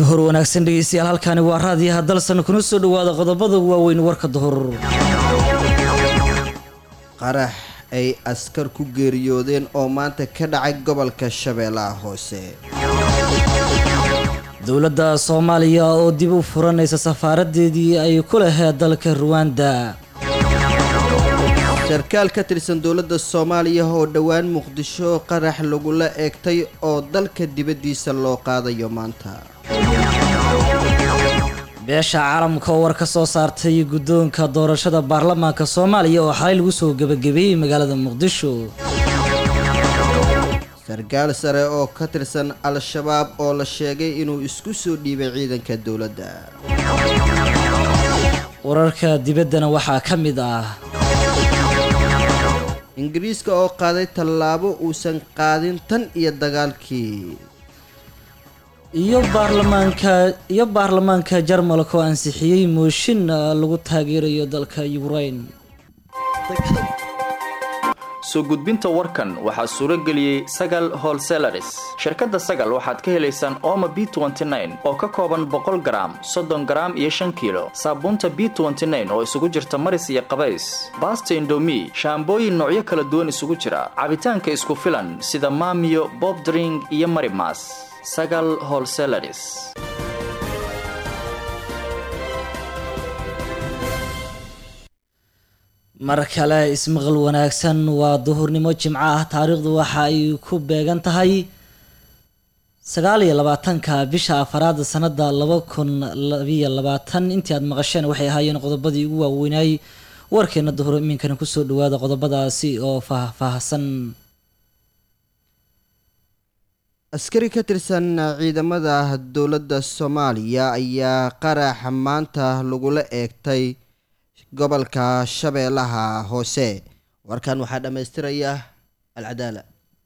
duhur wanaagsan dhegeystayaal halkaani waa raadiyaha dalsan kuna soo dhawaada qodobada waaweyn warka duhur qarax ay askar ku geeriyoodeen oo maanta ka dhacay gobolka shabeellaha hoose dowladda soomaaliya oo dib u furanaysa safaaradeedii ay ku laheed dalka ruwanda sarkaal ka tirsan dowladda soomaaliya oo dhowaan muqdisho qarax lagula eegtay oo dalka dibaddiisa loo qaadayo maanta beesha caalamka oo war ka soo saartay guddoonka doorashada baarlamaanka soomaaliya oo xalay lagu soo gebagabeeyey magaalada muqdisho sarkaal sare oo ka tirsan al-shabaab oo la sheegay inuu isku soo dhiibay ciidanka dowladda wararka dibaddana waxaa ka mid ah ingiriiska oo qaaday tallaabo uusan qaadin tan iyo dagaalkii iyo baarlamaanka iyo baarlamaanka jarmalka oo ansixiyey mooshin lagu taageerayo dalka ukraine soo gudbinta warkan waxaa suuro geliyey sagal holselaris shirkadda sagal waxaad ka helaysaan oma b oo ka kooban boqol garaam soddon garaam iyo shan kiilo saabuunta b oo isugu jirta maris iyo qabays baasta indomi shaambooyin noocyo kala duwan isugu jira cabitaanka isku filan sida maamiyo bobdring iyo marimas sagal holselaris mar kale ismaqal wanaagsan waa duhurnimo jimco ah taariikhdu waxa ay ku beegan tahay sagaal iyo labaatanka bisha afaraad sanada laba kun labiyo labaatan intii aad maqasheen waxay ahaayeen qodobadii ugu waaweynay warkeena duhur iminkana kusoo dhawaada qodobadaasi oo faahfaahsan askari ka tirsan ciidamada dowladda soomaaliya ayaa qarax maanta lagula eegtay gobolka shabeellaha hoose warkan waxaa dhammaystiraya alcadaala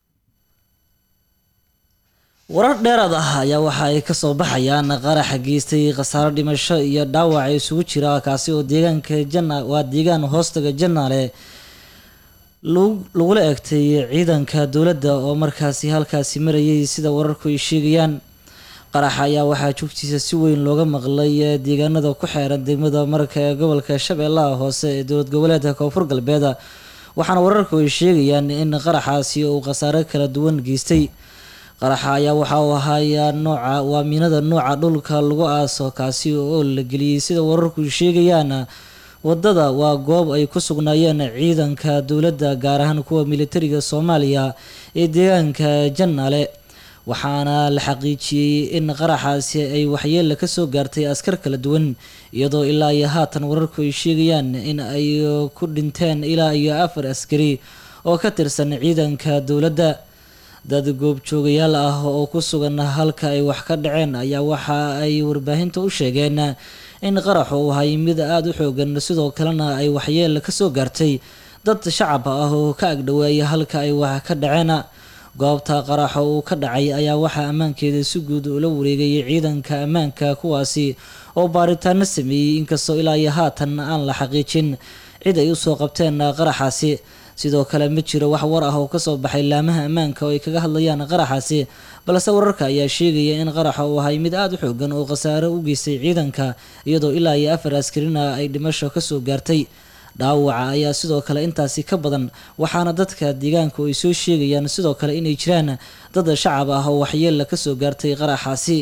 warar dheeraad ah ayaa waxa ay kasoo baxayaan qaraxa geystay khasaaro dhimasho iyo dhaawac isugu jira kaasi oo deegaanka jana waa deegaan hoostaga janaale lagula eegtay ciidanka dowladda oo markaasi halkaasi marayay sida wararku ay sheegayaan qaraxa ayaa waxaa joogtiisa si weyn looga maqlay deegaanada ku xeeran degmada marka ee gobolka shabeellaha hoose ee dowlad goboleedka koonfur galbeed waxaana wararku ay sheegayaan in qaraxaasi uu khasaare kala duwan geystay qaraxa ayaa waxa uu ahaaya nooca waa miinada nooca dhulka lagu aaso kaasi oo la geliyey sida wararku sheegayaan wadada waa goob ay ku sugnaayeen ciidanka dowladda gaar ahaan kuwa militariga soomaaliya ee deegaanka janaale waxaana la xaqiijiyey in qaraxaasi ay waxyeella ka soo gaartay askar kala duwan iyadoo ilaa iyo haatan wararku ay sheegayaan in ay ku dhinteen ilaa iyo afar askari oo ka tirsan ciidanka dowladda dad goobjoogayaal ah oo ku sugan halka ay wax ka dhaceen ayaa waxa ay warbaahinta u sheegeen in qaraxu uu ahay mid aada u xoogan sidoo kalena ay waxyeella ka soo gaartay dad shacab ah oo ka agdhoweeya halka ay wax ka dhaceen goobta qaraxa uu ka dhacay ayaa waxaa ammaankeeda si guud ula wareegayay ciidanka ammaanka kuwaasi oo baaritaano sameeyey inkastoo ilaa iyo haatan aan la xaqiijin cid ay usoo qabteen qaraxaasi sidoo kale ma jiro wax war ah oo kasoo baxay laamaha ammaanka oo ay kaga hadlayaan qaraxaasi balse wararka ayaa sheegaya in qaraxa uu ahay mid aada u xoogan oo khasaare u geystay ciidanka iyadoo ilaa iyo afar askarina ay dhimasho kasoo gaartay dhaawaca ayaa sidoo kale intaasi ka badan waxaana dadka deegaanku ay soo sheegayaan sidoo kale inay jiraan dad shacab ah oo waxyeella kasoo gaartay qaraxaasi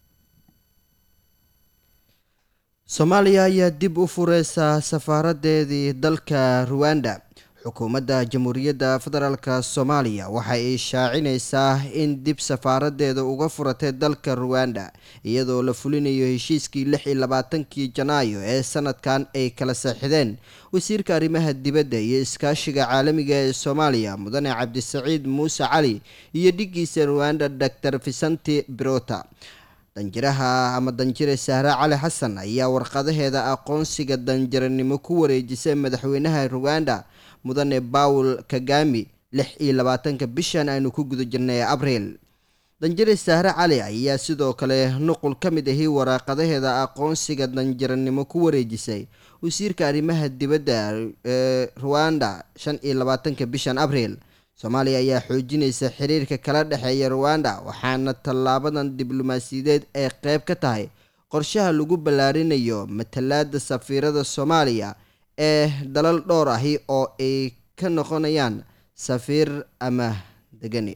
soomaaliya ayaa dib u fureysa safaaradeedii dalka ruwanda xukuumadda jamhuuriyadda federaalk soomaaliya waxa ay shaacinaysaa in dib safaaradeeda uga furatay dalka ruwanda iyadoo la fulinayo heshiiskii lix iyo labaatankii janaayo ee sanadkan ay kala saxideen wasiirka arrimaha dibadda iyo iskaashiga caalamiga ee soomaaliya mudane cabdisaciid muuse cali iyo dhigiisa ruwanda doctor visanti brota danjiraha ama danjire sahre cali xasan ayaa warqadaheeda aqoonsiga danjiranimo ku wareejisay madaxweynaha ruwanda mudane bawel kagami lix iyo labaatanka bishan aynu ku guda jirnay abriil danjire sahre cali ayaa sidoo kale nuqul ka mid ahi waraaqadaheeda aqoonsiga danjiranimo ku wareejisay wasiirka arrimaha dibadda ee ruwanda shan iyo labaatanka bishan abriil soomaaliya ayaa xoojinaysa xiriirka kala dhexeeya ruwanda waxaana tallaabadan diblomaasiyadeed ay qeyb ka tahay qorshaha lagu ballaarinayo matalaada safiirada soomaaliya ee dalal dhowr ahi oo ay ka noqonayaan safiir ama degani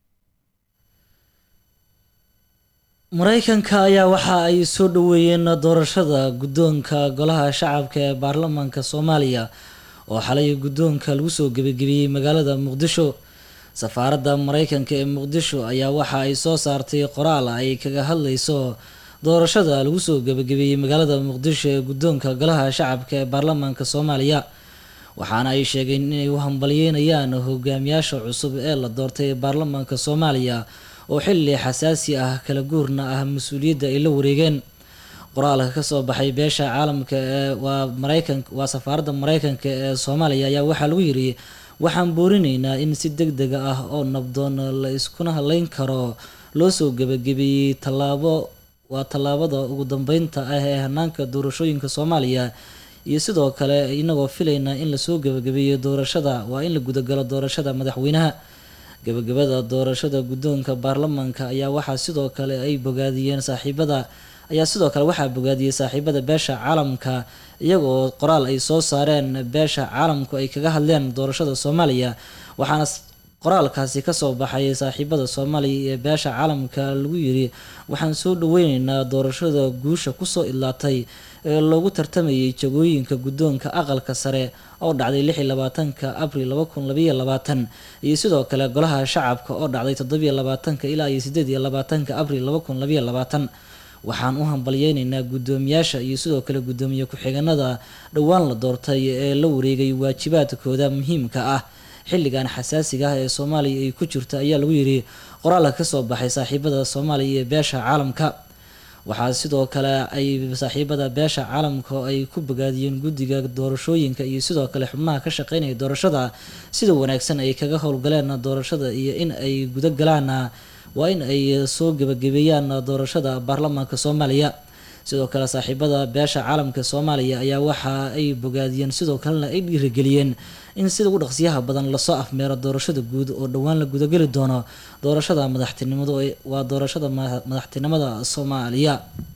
mareykanka ayaa waxa ay soo dhaweeyeen doorashada guddoonka golaha shacabka ee baarlamaanka soomaaliya oo xalay guddoonka lagu soo gebagabeeyey magaalada muqdisho safaaradda mareykanka ee muqdisho ayaa waxa ay soo saartay qoraal ay kaga hadleyso doorashada lagu soo gebagabeeyey magaalada muqdisho ee guddoonka golaha shacabka ee baarlamaanka soomaaliya waxaana ay sheegeen inay u hambalyeynayaan hogaamiyaasha cusub ee la doortay ee baarlamaanka soomaaliya oo xilli xasaasi ah kala guurna ah mas-uuliyadda ay la wareegeen qoraalka kasoo baxay beesha caalamka ee waa mareykan waa safaaradda mareykanka ee soomaaliya ayaa waxaa lagu yiri waxaan boorinaynaa in si deg dega ah oo nabdoon la iskuna haleyn karo loo soo gebagabeeyey tallaabo waa tallaabada ugu dambeynta ah ee hanaanka doorashooyinka soomaaliya iyo sidoo kale inagoo filaynaa in lasoo gebagabeeyo doorashada waa in la gudagalo doorashada madaxweynaha gebagabada doorashada guddoonka baarlamaanka ayaa waxaa sidoo kale ay bogaadiyeen saaxiibada ayaa sidoo kale waxaa bogaadiyey saaxiibada beesha caalamka iyagoo qoraal ay soo saareen beesha caalamku ay kaga hadleen doorashada soomaaliya waxaana qoraalkaasi kasoo baxay saaxiibada soomaaliya ee beesha caalamka lagu yiri waxaan soo dhaweyneynaa doorashada guusha kusoo idlaatay ee loogu tartamayay jagooyinka guddoonka aqalka sare oo dhacday lix iyo labaatanka abril laba kun labayo labaatan iyo sidoo kale golaha shacabka oo dhacday toddobiyo labaatanka ilaa iyo sideed iyo labaatanka abril laba kun labayo labaatan waxaan u hambalyeyneynaa guddoomiyaasha iyo sidoo kale guddoomiye ku-xigeenada dhowaan la doortay ee la wareegay waajibaadkooda muhiimka ah xilligan xasaasiga ah ee soomaaliya ay ku jirta ayaa lagu yiri qoraalka kasoo baxay saaxiibada soomaaliya iyo beesha caalamka waxaa sidoo kale ay saaxiibada beesha caalamka ay ku bogaadiyeen guddiga doorashooyinka iyo sidoo kale xubnaha ka shaqeynaya doorashada sida wanaagsan ay kaga howlgaleen doorashada iyo in ay guda galaan waa in ay soo gebagabeeyaan doorashada baarlamaanka soomaaliya sidoo kale saaxiibada beesha caalamka soomaaliya ayaa waxa ay bogaadiyeen sidoo kalena ay dhiirigeliyeen in sida ugu dhaqsiyaha badan lasoo afmeero doorashada guud oo dhowaan la gudageli doono doorashada madaxtinimada waa doorashada madaxtinimada soomaaliya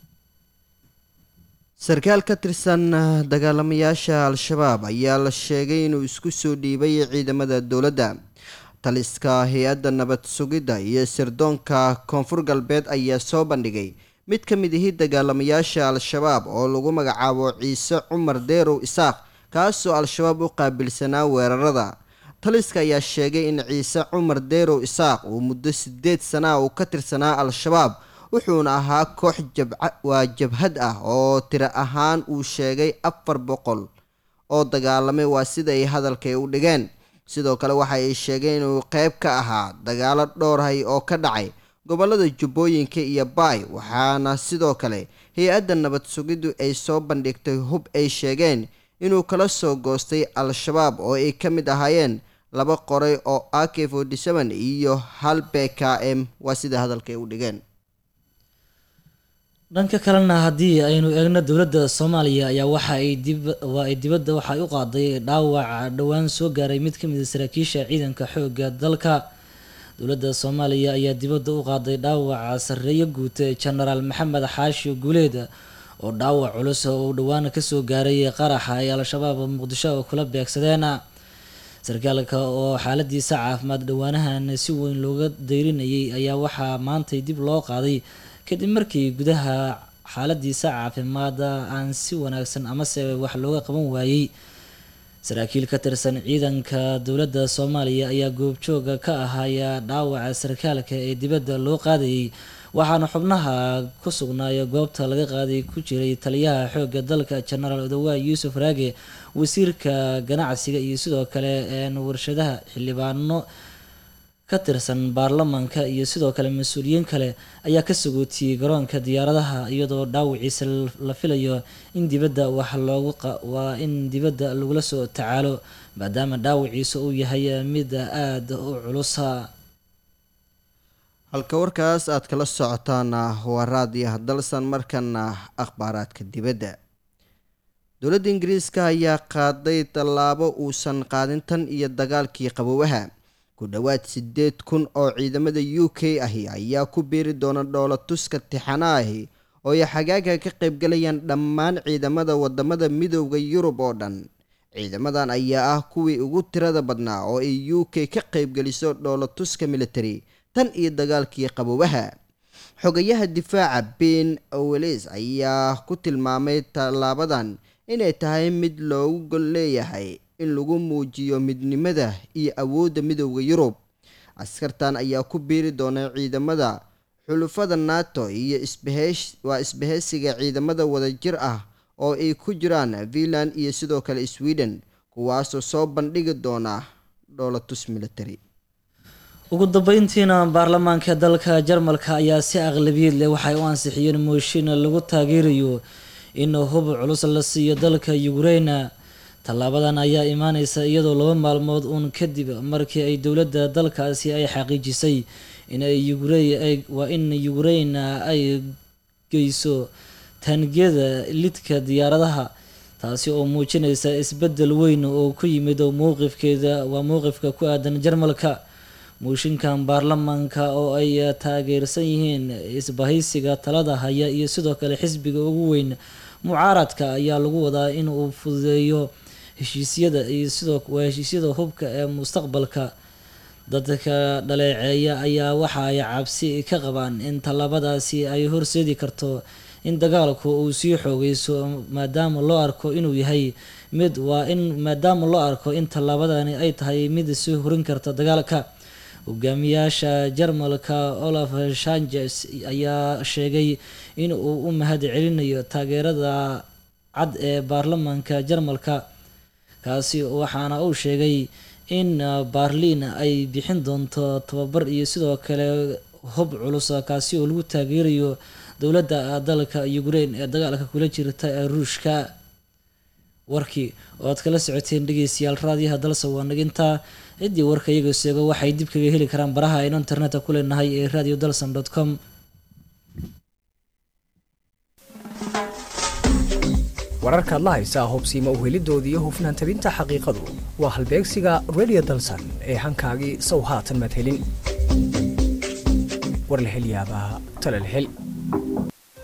sarkaal ka tirsan dagaalamayaasha al-shabaab ayaa la sheegay inuu isku soo dhiibay ciidamada dowladda taliska hay-adda nabad sugidda iyo sirdoonka koonfur galbeed ayaa soo bandhigay mid ka mid ihi dagaalamayaasha al-shabaab oo lagu magacaabo ciise cumar deerow isaaq kaasoo al-shabaab u qaabilsanaa weerarada taliska ayaa sheegay in ciise cumar deerow isaaq uu muddo sideed sana uu ka tirsanaa al-shabaab wuxuuna ahaa koox waa jabhad ah oo tiro ahaan uu sheegay afar boqol oo dagaalamay waa sida ay hadalkay u dhigeen sidoo kale waxa ay sheegeen inuu qeyb ka ahaa dagaalo dhowrhay oo ka dhacay gobolada jubbooyinka iyo baay waxaana sidoo kale hay-adda nabad sugiddu ay soo bandhigtay hub ay sheegeen inuu kala soo goostay al-shabaab oo ay ka mid ahaayeen laba qoray oo a k forty seven iyo hal b k m waa sida hadalkay u dhigeen dhanka kalena haddii aynu eegno dowladda soomaaliya ayaa waxa ay dib waa ay dibadda waxa ay u qaaday dhaawac dhowaan soo gaaray mid ka mid a saraakiisha ciidanka xoogga dalka dowladda soomaaliya ayaa dibadda u qaaday dhaawaca sarreeyo guute genaraal maxamed xaashi guuleed oo dhaawac culus oo uu dhowaan kasoo gaaray qaraxa ay al-shabaab muqdisho oo kula beegsadeen sarkaalka oo xaaladiisa caafimaad dhowaanahan si weyn looga dayrinayay ayaa waxaa maantay dib loo qaaday kadib markii gudaha xaaladiisa caafimaad aan si wanaagsan amase wax looga qaban waayey saraakiil ka tirsan ciidanka dowladda soomaaliya ayaa goobjooga ka ahaya dhaawaca sarkaalka ee dibadda loo qaadayay waxaana xubnaha ku sugnaaya goobta laga qaaday ku jiray taliyaha xoogga dalka genaraal odawaay yuusuf raage wasiirka ganacsiga iyo sidoo kale warshadaha xildhibaano ka tirsan baarlamaanka iyo sidoo kale mas-uuliyiin kale ayaa ka sagootiyey garoonka diyaaradaha iyadoo dhaawiciisa la filayo in dibadda wax loogu waa in dibadda lagula soo tacaalo maadaama dhaawiciisa uu yahay mid aada u culusa halka warkaas aad kala socotaana waa raadiyaha dalsan markana akhbaaraadka dibadda dowladda ingiriiska ayaa qaaday tallaabo uusan qaadin tan iyo dagaalkii qabowaha ku dhowaad siddeed kun oo ciidamada u k ahi ayaa ku biiri doona dhoolatuska tixana ahi oo ay xagaaga ka qaybgalayaan dhammaan ciidamada wadamada midooda yurub oo dhan ciidamadan ayaa ah kuwii ugu tirada badnaa oo ay u k ka qaybgeliso dhoolatuska military tan iyo dagaalkii qaboobaha xogayaha difaaca ben oweles ayaa ku tilmaamay tallaabadan inay tahay mid loogu gol leeyahay in lagu muujiyo midnimada iyo awoodda midooda yurub askartan ayaa ku biiri doona ciidamada xulufada nato iyo waa isbahaysiga ciidamada wadajir ah oo ay ku jiraan finland iyo sidoo kale sweden kuwaasoo soo bandhigi doona dhoolatus military ugu dambeyntiina baarlamaanka dalka jarmalka ayaa si aqlabiyad leh waxay u ansixiyeen mooshin lagu taageerayo in hub culus la siiyo dalka ukraina tallaabadan ayaa imaaneysa iyadoo laba maalmood uun kadib markii ay dowladda dalkaasi ay xaqiijisay inay waa in ukraina ay geyso taangiyada lidka diyaaradaha taasi oo muujinaysa isbeddel weyn oo ku yimid mowqifkeeda waa mowqifka ku aadan jarmalka mooshinkan baarlamaanka oo ay taageersan yihiin isbahaysiga talada haya iyo sidoo kale xisbiga ugu weyn mucaaradka ayaa lagu wadaa in uu fududeeyo heshiisyada iyo sidoo waa heshiisyada hubka ee mustaqbalka dadka dhaleeceeya ayaa waxa ay cabsi ka qabaan in tallaabadaasi ay horseedi karto in dagaalku uu sii xoogeyso maadaama loo arko inuu yahay mid waa in maadaama loo arko in tallaabadani ay tahay mid sii horin karta dagaalka hogaamiyaasha jarmalka olaf shanges ayaa sheegay in uu u mahad celinayo taageerada cad ee baarlamaanka jarmalka kaasi waxaana uu sheegay in baarliin ay bixin doonto tababar iyo sidoo kale hub culus kaasi oo lagu taageerayo dowladda dalka ukraine ee dagaalka kula jirta ee ruushka warkii oo aad kala socoteen dhegeystayaal raadiyaha dalse waa nagintaa ciddii warka iyaga seego waxay dib kaga heli karaan baraha aynu internetka ku leenahay ee radio dalson dot com wararkaad la haysaa hubsiima uhelidoodii iyo hufnaan tabinta xaqiiqadu waa halbeegsiga radio dalsan ee hankaagii sow haatan madhelin war la hel yaabaa tala la hel